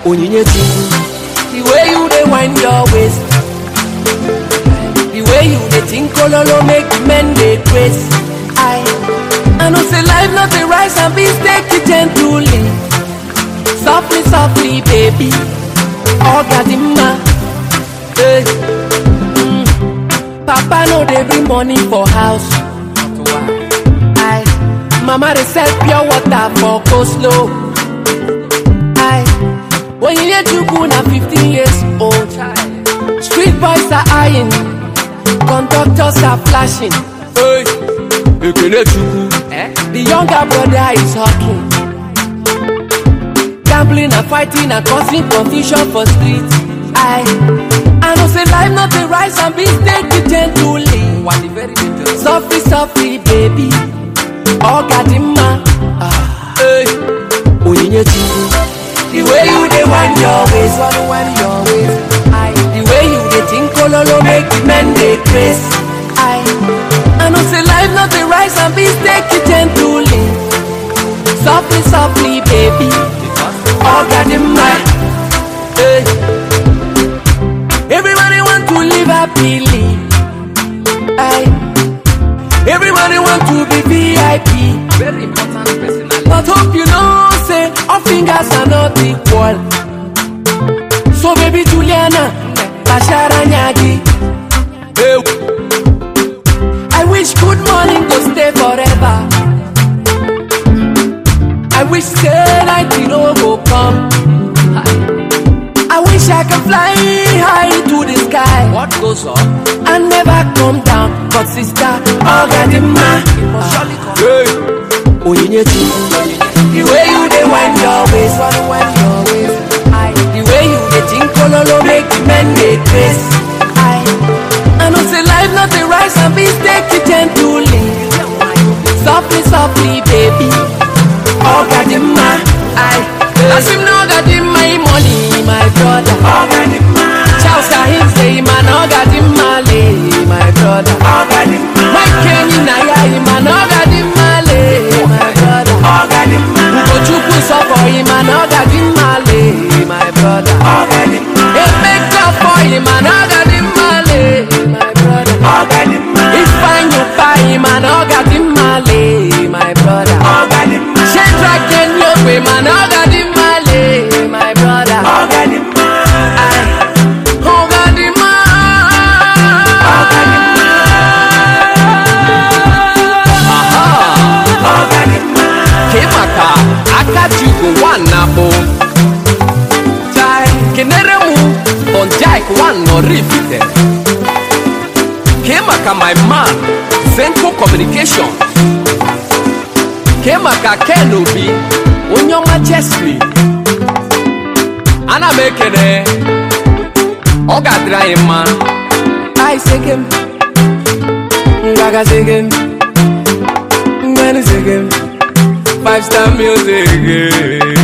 onyinye chukwu the way you dey wind your waist the way you dey think ololo make the men dey grace i i know say life no dey rise and beans take it gently softly softly baby oga di mma hey. mm. papa no dey bring money for house i mama dey sell pure water for coleslaw i onyinye chukwu na 15 years old street boys are eyeing conductors are flashing hey. ekele chukwu the younger brother is hawking gambling and fighting and causing confusion for street i i know say life no dey rise and beans take it gently softly softly baby oga di mma hey. onyinye chukwu the way you dey wind your waist wind your waist i the way you dey think ololo make the men dey craze i i know say life no dey rise and beans take it gently softly softly baby oga di mma hey. everybody want to live happily i everybody want to be vip Very important personality. but hope you know say all fingers are not equal so baby juliana bashara nyagi hey. i wish good morning go stay forever i wish say night e no go come i wish i can fly high to the sky What goes up and never come down but sister ogadimma surely come. hey. onyinye chukwu the way you dey wind your waist wind your waist i the way you dey think ololo make the men dey craze i i know say life no dey rise and beans take it gently softly softly baby ogadimma i as him na ogadimma him money my brother ogadimma charles ahim say him an ogadimma le my brother ogadimma mike kenyi na ya him an ogadimma le my brother ogadimma ugochukwu suffer him an ogadimma le my brother ogadimma emeka for him an ogadimma le my brother ogadimma ifeanyi buy him an ogadimma le my brother ogadimma shedrack kenyogbe man ogadimma le my brother ogadimma ogadimma Kemaka Akajugo one nabo. Jai, Kenere mu Bonjaik one no repeated. Kemaka my man Zenko Communication. Kemaka Kenobi Onyoma Chesley. Ana m ekene ọ ga-adịrị anyị mma I segem, Gaga segem, Ngani segem, five star music